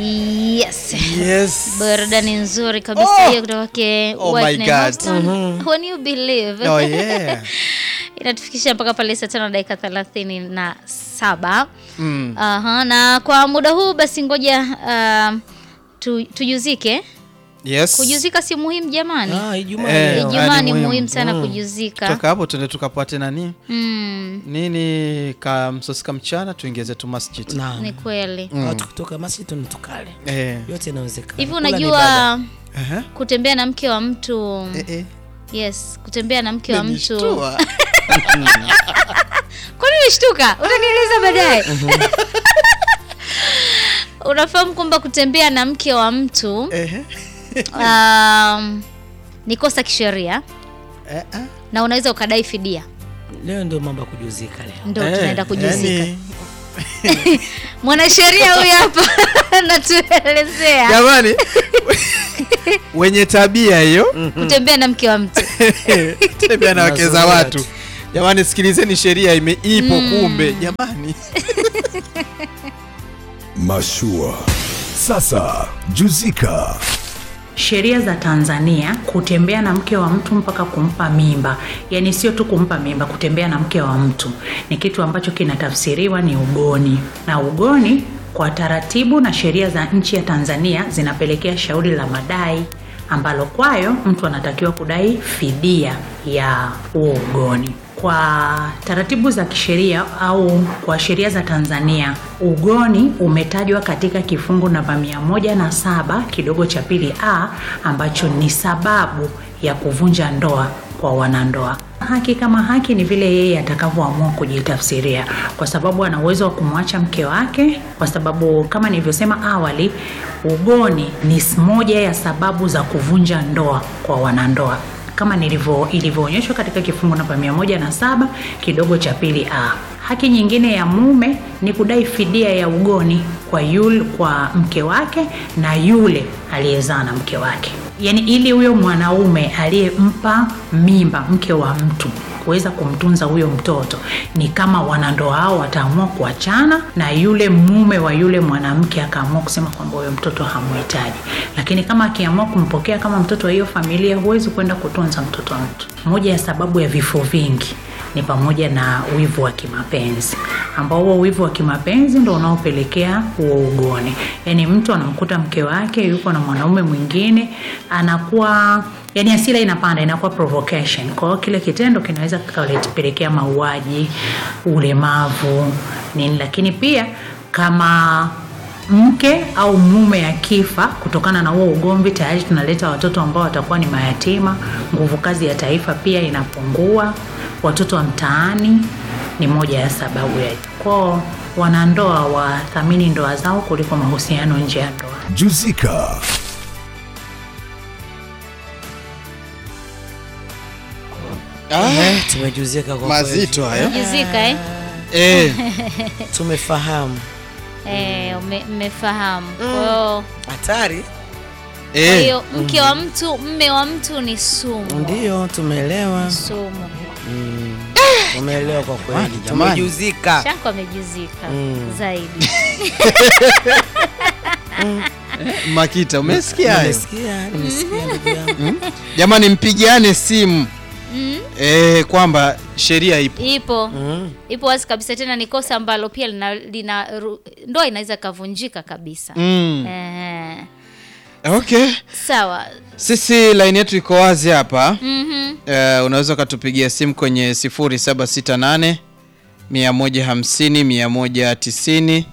Yes. Yes. Burudani nzuri kabisa Oh! hiyo kutoka kwake Oh White my Nine God. Houston. When you believe. Oh, yeah. Inatufikisha mpaka pale saa tano dakika thelathini na saba. Mm. Aha, na kwa muda huu basi ngoja uh, tu, tujuzike. Yes. Kujuzika si muhimu jamani. Ah, Ijumaa Eh, leo. Ijumaa ah, ni ni muhimu. muhimu sana kujuzika. Toka hapo tuende tukapate nani Mm, nini kamsosika mchana tuingize tu masjid. Naam. ni kweli. Watu kutoka masjid na tukale. Eh. Yote inawezekana. Hivi Kula ni ibada. unajua Aha. kutembea na mke wa mtu Eh, eh. yes, kutembea na mke wa mtu Umenishtua. Kwani umeshtuka? Utanieleza baadaye. Unafahamu kwamba kutembea na mke wa mtu Ehe. um, ni kosa kisheria Eh, ah. na unaweza ukadai fidia. Leo ndio mambo ya kujuzika leo. Ndo Eh, tunaenda kujuzika. yani, Mwanasheria huyu hapa anatuelezea Jamani. Wenye tabia hiyo kutembea na mke wa mtu. tembea na wake za Mazoea watu. tu. Jamani, sikilizeni sheria ime ipo kumbe. Jamani. Mashua. Sasa juzika. Sheria za Tanzania, kutembea na mke wa mtu mpaka kumpa mimba, yaani sio tu kumpa mimba, kutembea na mke wa mtu ni kitu ambacho kinatafsiriwa ni ugoni, na ugoni kwa taratibu na sheria za nchi ya Tanzania zinapelekea shauri la madai ambalo kwayo mtu anatakiwa kudai fidia ya huo ugoni. Kwa taratibu za kisheria au kwa sheria za Tanzania, ugoni umetajwa katika kifungu namba mia moja na saba kidogo cha pili a ambacho ni sababu ya kuvunja ndoa kwa wanandoa. Haki kama haki ni vile yeye atakavyoamua kujitafsiria, kwa sababu ana uwezo wa kumwacha mke wake, kwa sababu kama nilivyosema awali, ugoni ni moja ya sababu za kuvunja ndoa kwa wanandoa kama nilivyo ilivyoonyeshwa katika kifungu namba mia moja na saba kidogo cha pili a. Haki nyingine ya mume ni kudai fidia ya ugoni kwa yule, kwa mke wake na yule aliyezaa na mke wake, yaani ili huyo mwanaume aliyempa mimba mke wa mtu kuweza kumtunza huyo mtoto ni kama wanandoa hao wataamua kuachana na yule mume wa yule mwanamke akaamua kusema kwamba huyo mtoto hamuhitaji, lakini kama akiamua kumpokea kama mtoto wa hiyo familia, huwezi kwenda kutunza mtoto wa mtu. Moja ya sababu ya vifo vingi ni pamoja na wivu wa kimapenzi ambao huo wivu wa kimapenzi ndo unaopelekea huo ugoni. Yaani mtu anamkuta mke wake yuko na mwanaume mwingine, anakuwa yani hasira inapanda, inakuwa provocation. Kwa hiyo kile kitendo kinaweza kikapelekea mauaji, ulemavu, nini. Lakini pia kama mke au mume akifa kutokana na huo ugomvi, tayari tunaleta watoto ambao watakuwa ni mayatima. Nguvu kazi ya taifa pia inapungua. Watoto wa mtaani ni moja ya sababu ya kwao. Wanandoa wathamini ndoa zao kuliko mahusiano nje ya ndoa. Juzika. Eh, tumejuzika kwa Mazito hayo. Juzika eh? Eh. kweli. Tumefahamu. Eh, ume- mmefahamu. Kwa hiyo Hatari. kwa Eh. hiyo mke wa mtu, mme wa mtu ni sumu. Ndio tumeelewa. Sumu. Tumeelewa kwa kweli. Jamani, jamani. Tumejuzika. Shako amejuzika Mm. zaidi. Makita, umesikia hayo? Nimesikia, nimesikia ndugu yangu. Jamani, mpigiane simu Mm. eh, kwamba sheria ipo. Ipo. Mm. Ipo wazi kabisa tena ni kosa ambalo pia lina, lina ru- ndoa inaweza kavunjika kabisa. Mm. Eh, Okay, sawa. sisi line yetu iko wazi hapa. Mhm. Eh, unaweza ukatupigia simu kwenye 0768 150 190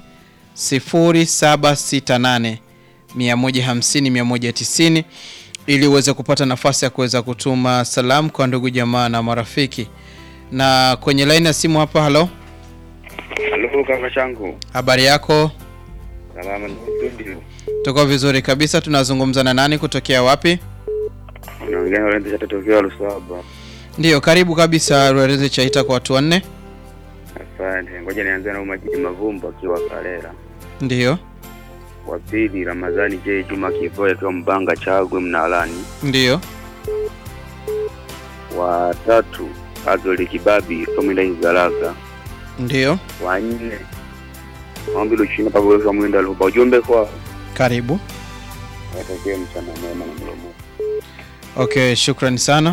0768 150 190 ili uweze kupata nafasi ya kuweza kutuma salamu kwa ndugu jamaa na marafiki. Na kwenye line ya simu hapa, halo, Halo kaka changu, habari yako? salama ndugu studio. Tuko vizuri kabisa. Tunazungumza na nani kutokea wapi? Naongea na Lorenzo Chato tokea Lusaba. Ndiyo, karibu kabisa Rwereze Chaita kwa watu wanne. Asante. Ngoja nianze na Umajidi Mavumbo akiwa Kalera. Ndiyo, Wa pili Ramadhani J Juma Kivoya akiwa Mbanga Chagwe Mnalani. ndiyo, Wa tatu Azoli Kibabi Tomila Izalaga. ndiyo. Wa nne Maombi Luchina Pablo Mwinda Luba. Ujumbe kwa Karibu. Watakie mchana mwema na mlomo. Okay, shukrani sana.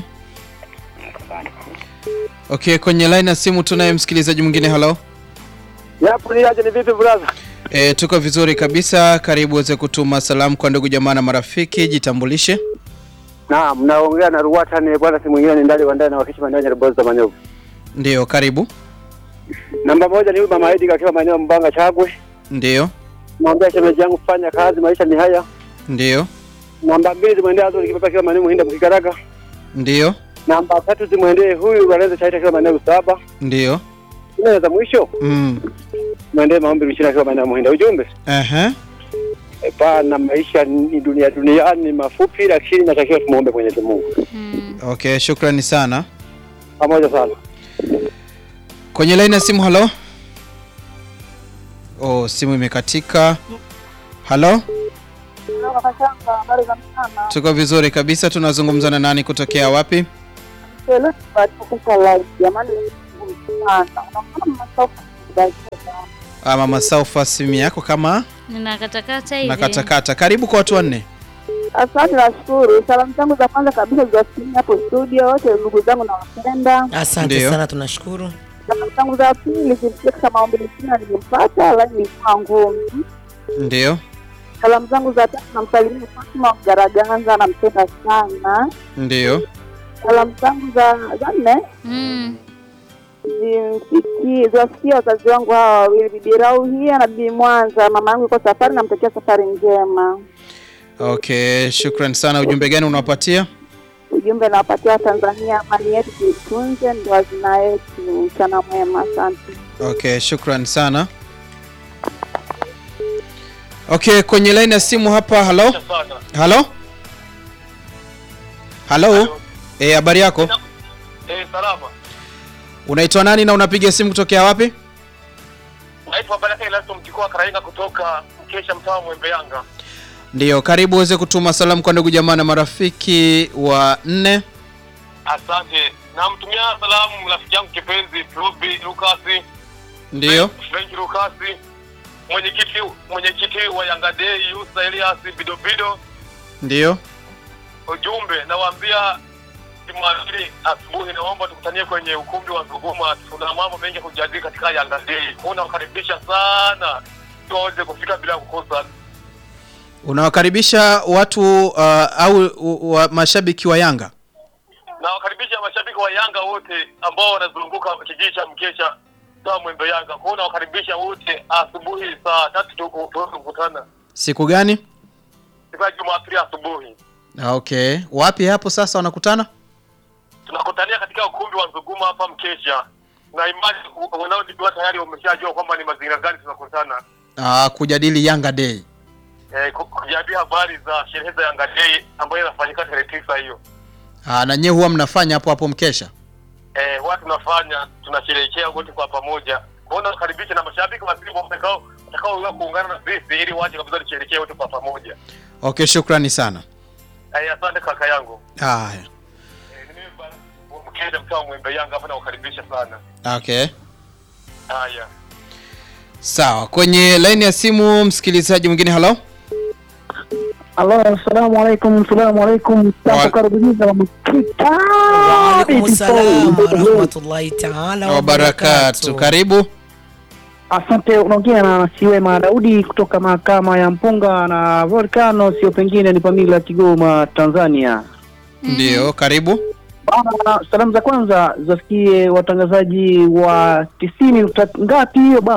Okay, kwenye line ya simu tunaye msikilizaji mwingine. Hello. Yapo ni aje ni vipi brother? E, tuko vizuri kabisa. Karibu uweze kutuma salamu kwa ndugu jamaa na marafiki. Jitambulishe. Naam, naongea na Ruwata ni bwana si mwingine ni ndani wa ndani na wakishi maeneo ya Boza Manyovu. Ndiyo, karibu. Namba moja ni huyu mama Edi akiwa maeneo ya Mbanga Chagwe. Ndiyo, Mwambia shemeji yangu fanya kazi maisha ni haya. ndiyo, Namba mbili zimwendee Azuri Kipapa akiwa maeneo Muhinda Mkikaraga. ndiyo, Namba tatu zimwendee huyu Lorenzo Chaita akiwa maeneo Usaba. ndiyo. Nne za mwisho Mm. mwendee Maombi Mchina akiwa maeneo ya Muhinda. Ujumbe Aha. e, pana maisha ni dunia duniani ni mafupi, lakini natakiwa tumuombe Mwenyezi Mungu. Mm. Okay, shukrani sana. Pamoja sana. Kwenye line ya simu, halo. Oh, simu imekatika. Halo, tuko vizuri kabisa. Tunazungumza na nani kutokea wapi? Ah, Mama Saufa, simu yako kama Ninakatakata hivi. nakatakata. Karibu kwa watu wanne. Asante, nashukuru. Salamu zangu za kwanza kabisa ziwafikia hapo studio wote, ndugu zangu nawapenda. Asante Ndiyo. sana, tunashukuru. Salamu zangu za pili zimfikia katika maombi mchina, nilimpata lakini ilikuwa ngumu. Ndiyo, Salamu zangu za tatu namsalimia Fatuma Mgaraganza, nampenda sana. ndiyo, Salamu zangu za za nne Mm. zimfikie ziwafikie wazazi wangu hawa wawili, bibi Rauhia na bibi Mwanza. Mama yangu yuko safari, namtakia safari njema. okay, shukran sana. Ujumbe gani unawapatia? Ujumbe nawapatia Tanzania, amani yetu tuitunze, ndio hazina yetu. Mchana mwema, asante. Okay, shukran sana. Okay, kwenye line ya simu hapa. Halo, halo, halo. Eh, habari yako? Eh, salama. Unaitwa nani na unapiga simu kutokea wapi? Naitwa Baraka Elasto Mkikoa Karainga kutoka Mkesha mtaa wa Mwembe Yanga. Ndiyo, karibu uweze kutuma salamu kwa ndugu jamaa na marafiki wa nne. Asante. Namtumia salamu rafiki yangu kipenzi Ruby Lukasi, Ndiyo, Frank Lukasi, mwenyekiti mwenyekiti wa Yanga Day Yusa Elias Bidobido. ndiyo. Ujumbe nawaambia Jumapili asubuhi, naomba tukutanie kwenye ukumbi wa Zuguma. Tuna mambo mengi ya kujadili katika Yanga Day. Kwa nawakaribisha sana ili waweze kufika bila kukosa. Unawakaribisha watu uh, au u- wa mashabiki wa Yanga? nawakaribisha mashabiki wa Yanga wote ambao wanazunguka kijiji cha Mkesha saa Mwembe Yanga. Kwa hiyo nawakaribisha wote asubuhi saa tatu tu- tuweze kukutana Siku gani? siku ya Jumapili asubuhi. Okay, wapi hapo sasa wanakutana? Tunakutania katika ukumbi wa Nzuguma hapa Mkesha, na imani u- wanaojua tayari wameshajua kwamba ni mazingira gani tunakutana, Uh, kujadili Yanga Day. eh, ku- kujadili habari za sherehe za Yanga Day ambayo inafanyika tarehe tisa hiyo. Uh, na nyewe huwa mnafanya hapo hapo mkesha? Eh, huwa tunafanya tunasherehekea wote kwa pamoja. Kwa hiyo nawakaribisha na mashabiki wa Simba watakao watakao kuungana na sisi ili waje kabisa tusherehekee wote kwa pamoja. Okay, shukrani sana. Eh, asante kaka yangu. Haya. Eh, ni mimi bana mkenda mtaa wa Mwembe Yanga hapa nawakaribisha sana. Okay. Haya. Sawa, kwenye laini ya simu msikilizaji mwingine. Halo, Alo, assalamu alaikum, salamu alaikum. Wa- Takukaribisha mkita. Waalaikum salam warahmatullahi taala wabarakatu, karibu. Asante, unaongea na Siwema Daudi kutoka mahakama ya Mpunga na Volcano, sio pengine ni Pamila, Kigoma, Tanzania. Ndio, karibu. Bana, salamu za kwanza zafikie watangazaji wa tisini nukta ngapi hiyo bana?